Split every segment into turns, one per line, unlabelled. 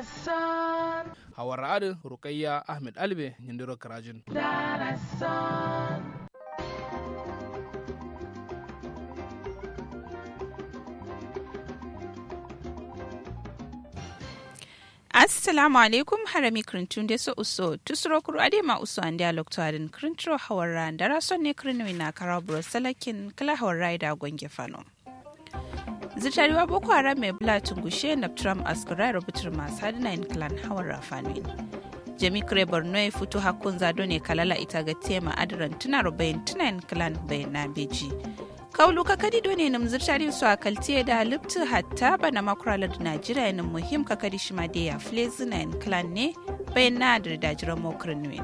hawar adu rukayya ahmed albe yindiro karajin
assalamu alaikum harami krintun de so uso tusuro kuru ade ma uso ande alok to adin krintro hawarra dara son ne krinwi na karabro salakin kala hawarra da gonge fano zitariwa boko haram mai bula tungushe na trump askara rubutar masu hadinayin clan hawarra fanuin jami kure borno ya fito hakun zado ne kalala ita ga tema adiran tuna rubayin tunayin clan bayan na beji kaulu kakadi do ne nam zirtari su a kaltiye da halittu hatta bana makurala da najeriya yanin muhim kakadi shi ma da ya flezina in clan ne bayan na da dajiran mokrinuin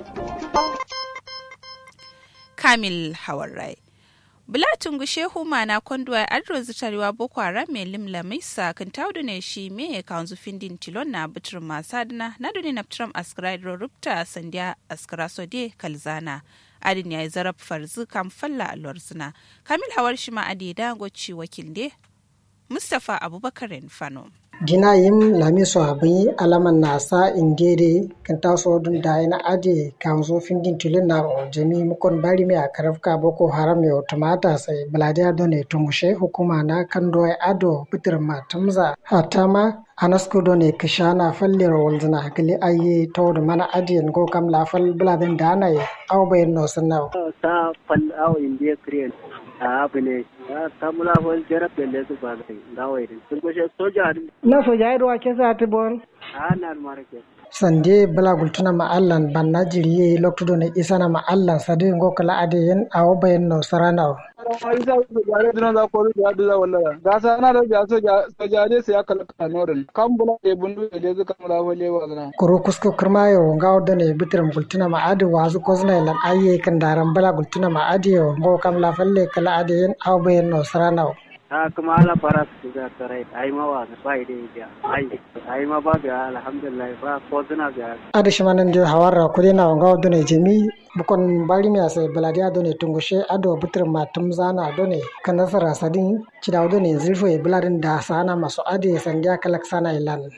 kamil hawarrai Bulatin gushe huma na konduwa adro zitarewa boko haram mai limla mai sa kan taudu ne shi me ya kawo findin tilon na bitir masu adina na duni na ptram askara rubta sandiya askara sode kalzana adin ya yi zarab farzu kan falla alwar suna kamil hawar shi ma adi da goci wakil de mustapha abubakar fano
dina yim lami so habi alaman nasa indere kan taso dun da ina ade kan zo findin tulin na jami mukon bari me a karafka boko haram yo tumata sai baladiya done tumushe hukuma na kan doy ado bitir matumza hatama anasko done kishana fallir walzina hakili ayi tawd mana adiyan go kam la fal bladin dana ye aw bayin no sanna
ta fal aw indiya kriyan a abine ta mula fal jarab da su ba da dawai sun goshe soja
na soja ido ake sa ta bon
a na marake
sande bala gultuna ma allan banna jiriye loktudo ne isana ma allan sadi ngo kala ade yen awo bayen no sarana
isa jare dina za ko da da wallahi ga sa na da ja soja soja ne sai aka kala norin kan bula de bundu de zuka mala wale wa zana
kuro kusko kirmayo ngawo dane bitiram gultuna ma ade wazu kozna lan ayye kan daran bala gultuna ma ade yo ngo kam la falle kala ade yen awo bayen no sarana
ha kuma ala fara su ga tarai ai ma wa ba ide ya ai ai ma ba ga alhamdulillah ba ko zina ga
ade shimanan de hawara kudina ngawo dane jemi bukon bari mi ase baladiya done tungushe ado butir matum zana done kan nasara sadin cidaw done zilfo e bladin da sana maso ade sandiya kalak sana ilan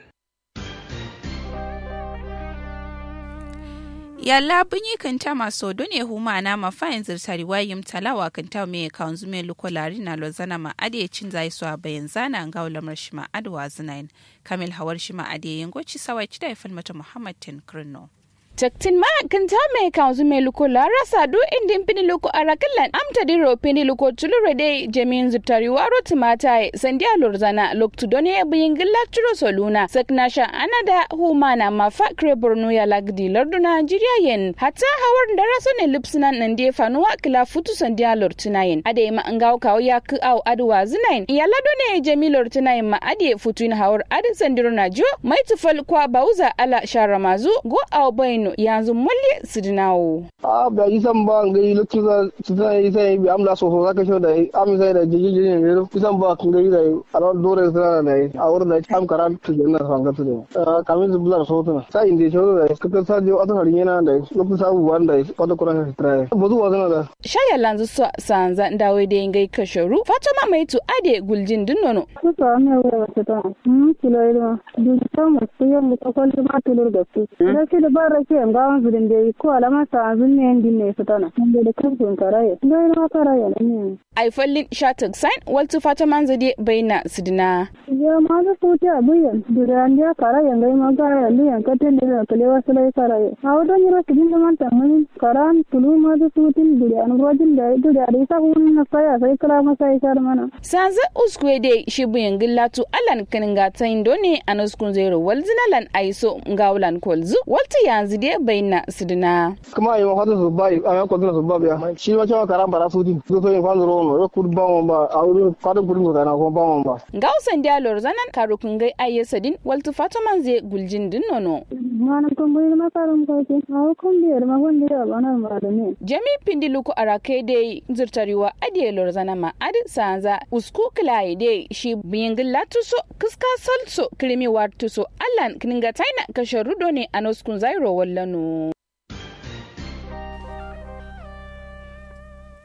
yalla bunyi kanta maso done huma na mafayin zirtari wayim talawa kanta me kanzu me lukolari na lozana ma ade cin zai so a bayan zana ga ulamar shi ma adwa zinain kamil hawar shi ma ade yangoci sawai cida ifan mata muhammad tin krino
Jaktin ma kan ta mai kanzu mai luko lara sadu indin pini luko arakallan amta diro pini luko tulure de jamin zutari waro tumata sandi alorzana loktu done buyin gilla turo soluna saknasha anada humana mafa kre borno ya lagdi lardu Nigeria yen hatta hawar da raso ne lipsinan nan de fanuwa kila futu sandi alortuna yen ade ma ngaw kawo ya ku au adwa zinain ya lado ne jami lortuna yen ma ade futu in hawar ade sandiro na jo mai tufal kwa bauza ala sharamazu go au bayin no yanzu mulle su dinawo.
a ba yi san ba ngai lokacin da su ta yi sai bi amla so so zaka sho da am sai da jiji jiji ne ro san ba ngai da alon dore sa da a wurin da am karan tu da na san gatu da kamin su bular so tuna sai inde sho da kaka sa jo atan harin yana da lokacin sabu wanda wata kuran ka tare ba zuwa zana da
shaya lanzu so sanza ndawe da ngai kasharu fatima maitu ade guljin dinnono
Kuka ame wa wata mun kilo ilma duk sama su yan da kwalli ma tulur da su da ke da bara ke an gawan su din dai ko alama sa azun ne din ne su tana mun da kafin karaye da ina karaye ne
ai fallin shatuk sign waltu fatima zade baina sidina
ya ma da su ta buyan da an ya karaye ngai ma ga ya liyan katin da kale wasu lai karaye a wadan yiro kidin da man tamun karan tulu ma da su tin da an rojin da da da isa hun na saya sai kala ma sai kar mana
sanza uskwe de shi buyin gillatu alan kanin gata indo ne a nuskun zero walzina lan aiso ngawlan kolzu walta yanzu de baina sidina
kuma yi ma fata su ba a yan kwanzuna su ba biya shi ma cewa karan bara su din su so yin kwanzu rono ya kudu ba mu ba a wurin fadin kudin su kana kuma ba mu ba
ngawsan dialor zanan karukun gai ayyasadin waltu fataman zai guljin din nono
mana kun bai ma karam ko ke a kun biyar ma kun da ba na ma da ne
jami pindiluku arake de zurtariwa adiyelor zana ma adi sanza usku kilai de shi biyin gillatu so kiska salso krimi wartu so allan kininga taina kashe rudo ne a noskun zairo wallano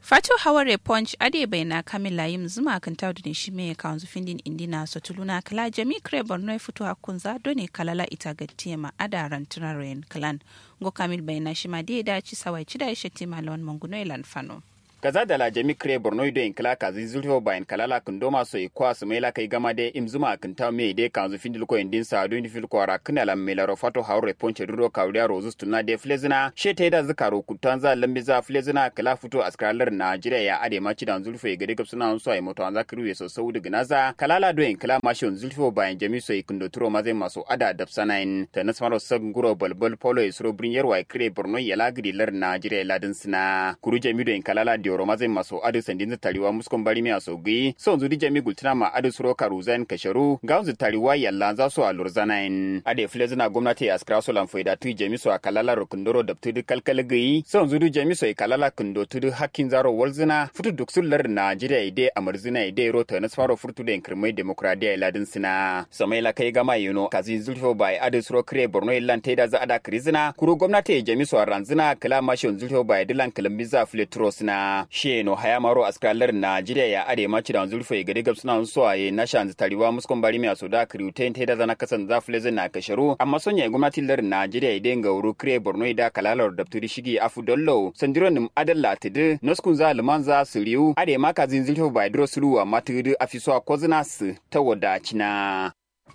Fato Haware Punch ade bai na Kamila yim zuma kan tawdu ne shi me kanzu findin indina so tuluna kala jami kre borno fito hakun za done kalala ita gatti ma adaran tunaren kalan go Kamil bai na shi ma de da ci sawai ci da shi tima lawan manguno ilan fano.
kaza da la jami kre borno do in kala kazi zulfo bayan kalala kun doma so ikwa su mela kai gama de imzuma kun ta me de kanzu findil ko indin sa do fil ko ara kana la mela ro fato hawre ponche duro kawriya rozus tunna de flezina she te da zakaro kutanza lambi za flezina kala futo askalar najeriya ya ade ma cidan zulfo ya gade kapsuna so ay moto anza kriwe so saudi gnaza kalala do in kala mashon zulfo bayan jami so ikun do turo maze maso ada dapsanain ta nasmaro sag guro balbal polo isro brinyar wa kre borno ya lagidi lar najeriya ladin sina kuru jami do in kalala dioro maze maso adu sandin tariwa muskon bari mi asogi son zudi jami gultina ma adu suro karuzan kasharu gaunzu tariwa yalla za so alurzanain ade flezina gwamnati ya skra so lanfo da tu jami so akalala rokundoro da tudu kalkalgi son zudu jami so kalala kundo tudu hakkin zaro walzina futu duksullar najeriya ide amarzina ide rota na sfaro furtu da kirmai demokradiya ladin sina samaila kai gama yuno kazi zulfo bai adu suro kre borno illan taida za ada krizina kuru gwamnati jami so ranzina kala mashon zulfo bai dilan kalambiza fletrosina sheno hayamaro askalar najeriya ya ade maci da zulfo ya gadi gabsuna so aye na shan tariwa muskon bari mi asoda kriuten taida zana kasan za flezin na kasharu amma sonya gwamnatin lar najeriya idan ga wuru kre borno da kalalar dafturi shigi afu dollo sandiro nim adalla tidi noskun za liman za su riu ade maka zin zulfo bai dro sulu amma tidi afiso kozina su ta wadacina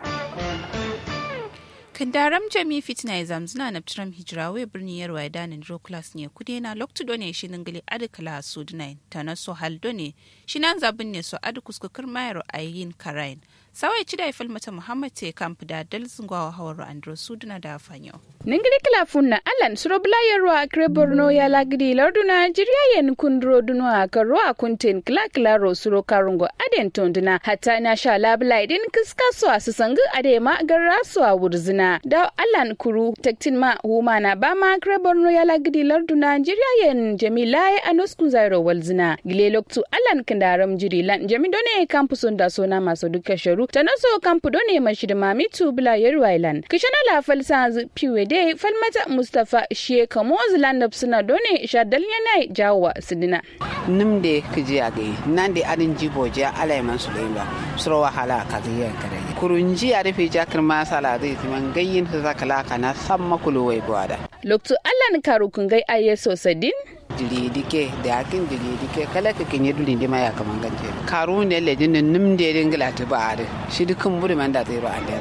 Kandaram Jami Fitna ya zamzina na Tram Hijrawe birnin Yarwa ya danin Roklas ne kude na Loktu done shi ningali adikala su dinai ta na so hal done shi nan zabin ne so adi kuskukar mayar ayin karain. Sawai ci da ifal mata Muhammad te kamp da dalzin gwawa hawar Andro Suduna da Fanyo.
ningiri kila funna alan suro bula yerro akre borno ya lagdi lardu nigeria yen kundro duno akaro akunten kila kila ro suro karungo aden tonduna hatta na sha labla idin kiska so asusangu ade ma garra so a wurzina da alan kuru tektin ma huma na ba ma akre borno ya lagdi lardu nigeria yen jamila ya anoskun zairo walzina gile loktu alan kandaram jiri lan jami done kampusun da sona maso duka sharu tanaso kampu done mashidima mitu bula yerro island kishana la falsa piwe de falmata mustapha sheka moziland suna done shadal yana jawa sidina
nimde kiji age nande adin jibo je alay man sulayba suro wahala ka ga kare kurunji a rufe jakar masala zai timan gayyin su zakala kana samma kulu wai gwada
loktu allan karu kungai ayeso sadin
dili dike da yakin dili dike kala ka kinye duli ndi ma ya kaman ganje karu ne le din nim de din gila ta ba are shi dukun buri man da zai ro an da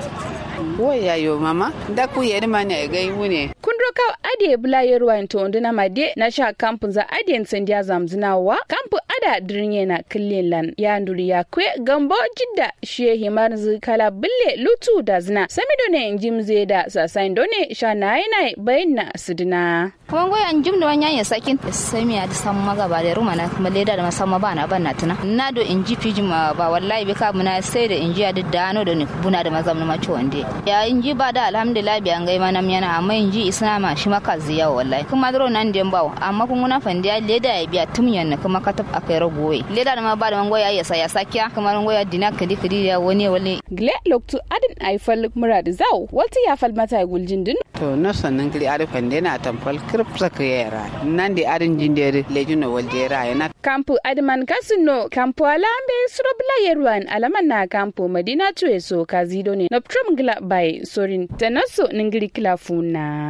waya yo mama da ku yeri man ne ga mu ne
kun roka ade bula yerwa to onduna made na sha kampun za ade sandiya zamzinawa kampu ada dirnye na killin lan ya nduri ya kwe gambo jidda she himar zu kala bille lutu da zina samido ne jimze da sasain done sha nai nai bayin sidina
kuma goya an jim da wanya ya sakin sami a da san maga ba da ruma na kuma leda da masamma ba na ban na tuna na do in ji fiji ma ba wallahi bi ka muna sai da in ji da dano da ni buna da mazam na mace wande ya in ji ba da alhamdulillah bi an gai mana yana amma in ji islama shi maka ziya wallahi kuma dro nan den bawo amma kun guna fandiya leda ya biya tumyan na kuma katab akai ragowe leda da ma ba da mangoya ya sa ya sakiya kuma mangoya dina kadi kadi ya wani wani
gle loktu adin aifal murad zaw walti ya fal mata guljin din
to no sannan kili arifan dena tamfal kirp saka yara nan da arin jindere lejuno waljera yana
kampu adman kasino kampu alambe surobla yerwan alaman na kampu madina tuwe so kazido ne noptrom gila bai sorin tanaso ningiri kila funa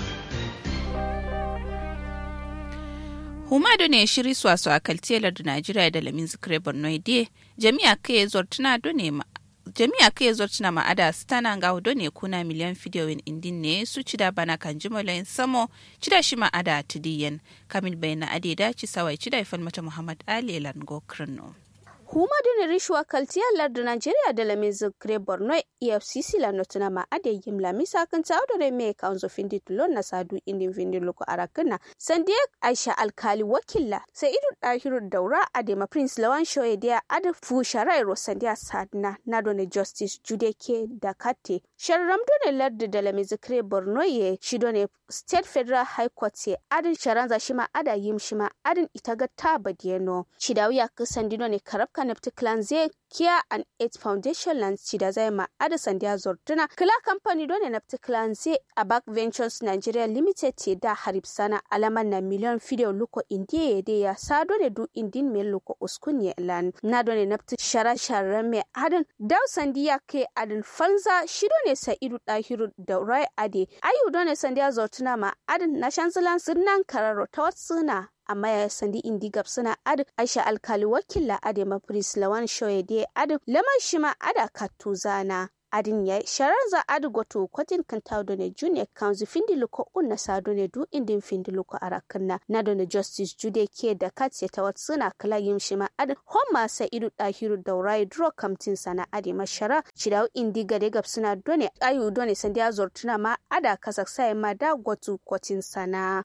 humado ne shiri swaso a kaltiyalar da najeriya da lamin zikire borno ide jami'a kai zortuna done ma jami'a kai zortuna ma'ada su tana ga hudo ne kuna miliyan fidiyoyin indin ne su ci da bana kan jimalayin samo ci da shi ma'ada tidiyan kamil bayan ade da ci sawai ci da ifan mata muhammad ali lango krino
huma dune rishwa kaltiya lardu nigeria da lamin zikre borno efcc la notuna ma ade yim la misa kan tawdore me kanzo findi tulon na sadu indin findi loko arakana sandiya aisha alkali wakilla sai idu dahiru daura ade ma prince lawan shoye dia ade fu sharai ro sandiya sadna na done justice judeke da kate sharram done lardi da lami zikre borno ye shi done state federal high court ye adin sharanza shima ada yim shima adin itaga ta badiyeno chidawiya kusandi done karabka nepti clan ze kia and eight foundation land chida zai ma ada sandiya zortuna kila company done nepti clan ze abak ventures nigeria limited te da harib sana alaman na miliyon fideo luko indiye de ya sa done du indin me luko uskunye lan na done nepti shara shara me adin daw sandiya ke adin falza shi done sa idu dahiru da rai ade ayu done sandiya zortuna ma adin na shanzilan sirnan kararo ta watsuna amma ya sandi indi suna ad aisha alkali wakila ade mafris lawan shoye de ad laman shima ada katuzana adin ya sharanza adu goto kwatin kan tawdo ne junior council findi luko unna sado ne du indin findi luko arakanna na do ne justice jude ke da katse ta watsuna kala yim shima ad homma sa idu dahiru daurai dro kamtin sana ade mashara cidaw indi gade gabsuna done ayu done sandiya zortuna ma ada kasaksa ma da goto kwatin sana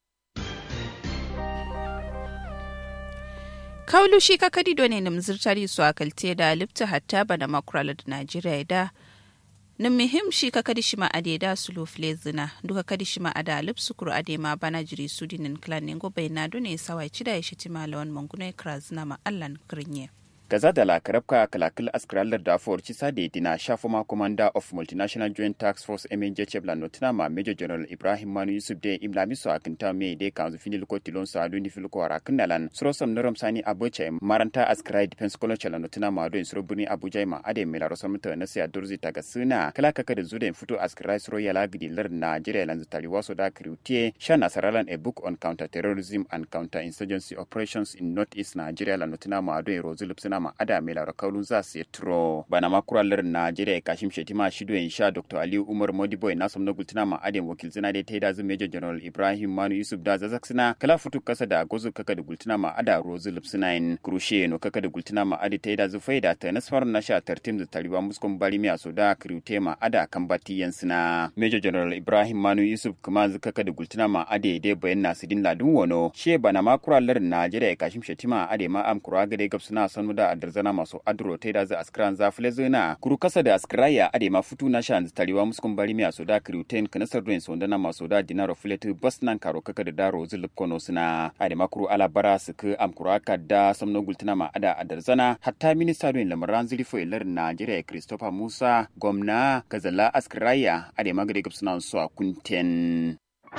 kaulu shi ka kadi done nim zirtari su akalte da lipta hatta bana makurala da najeriya da nim muhim shi ka kadi shima ade da su lofle zina duka kadi shima ada lip sukuru ade ma bana jiri su dinin klan ne go bai na done sawai cida ya shiti malawan mangune kra zina ma allan kirinye
gaza da lakarabka kalakil askralar da for cisa da dina shafuma commander of multinational joint tax force mnj chebla notina ma major general ibrahim manu yusuf de imlami so akinta me de kanzu finil ko tilon sa adu ni filko ara kinalan surosam naram sani abuche maranta askrai defense college la notina ma do suro buni abuja ma ade mela rosam ta na sia durzi taga suna kala kaka da zuden fito askrai suro yala gidi lar nigeria lan zutali waso da kriutie shana saralan a book on counter terrorism and counter insurgency operations in northeast nigeria la notina ma do rozulub suna ma ada mai lara kaulun za su tro bana ma kuralar Najeriya kashim shetima shido in sha Dr. Aliyu Umar Modiboy na somna gultuna ma adin wakil zina da taida zu Major General Ibrahim Manu Yusuf da zazak sina kala futu kasa da gozu kaka da gultuna ma ada rozu lipsina in krushe no kaka da gultuna ma adi taida zu faida ta nasfar na sha tartim da taliba muskon bari miya so da kriute ma ada kan bati yansina Major General Ibrahim Manu Yusuf kuma zu kaka da gultuna ma ade dai bayan nasidin ladun wono she bana ma kuralar Najeriya kashim shetima ade ma am kura gade gabsuna sanu da adarzana masu adro ta da za askran za fule zona kuru kasa da askraya ade ma futu na shan tariwa muskun bari miya so da kriuten kana sarduen so ndana maso da dinaro fule tu bas nan karo kaka da daro zulub kono suna ade ma kuru ala bara su ku am kuru aka da samno gultuna ma ada adarzana hatta minista don lamaran zuri fo ilar Najeriya Christopher Musa gwamna kazala askraya ade ma gade gabsuna so a kunten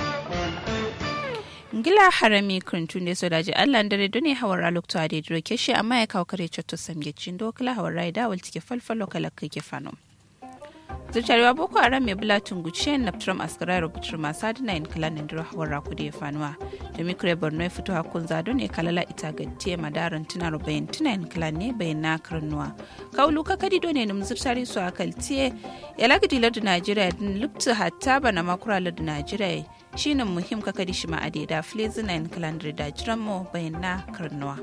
ngila harami krintun da sodaji allah dare dune hawar alukto ade duro keshi amma ya kawo kare cotto samge cindo kala hawar rai da wal tike falfalo kala kake fano zuciyarewa boko haram mai bula tunguce na tram askara rubutar masu adina yin kala na duro hawar raku da ya fanuwa da mikro borno ya fito hakun zado ne kalala ita gaddiye madaran tuna rubayin tuna yin kala ne bayan na karnuwa kaulu kakadi done nim zuciyarewa su akaltiye ya lagadi lardu najeriya din lupta hatta bana makura lardu najeriya shine muhim ka kadi shima ade da flezinain kalandri da jiran mo bayan na karnuwa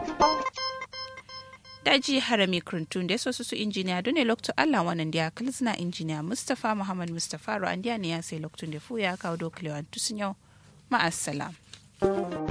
daji harami kurntun da sosu su injiniya dole lokto allah wannan da kalzina injiniya mustapha muhammad mustapha ro an ne ya sai loktun da fu ya kawo dokalewa tusun yau ma'assalam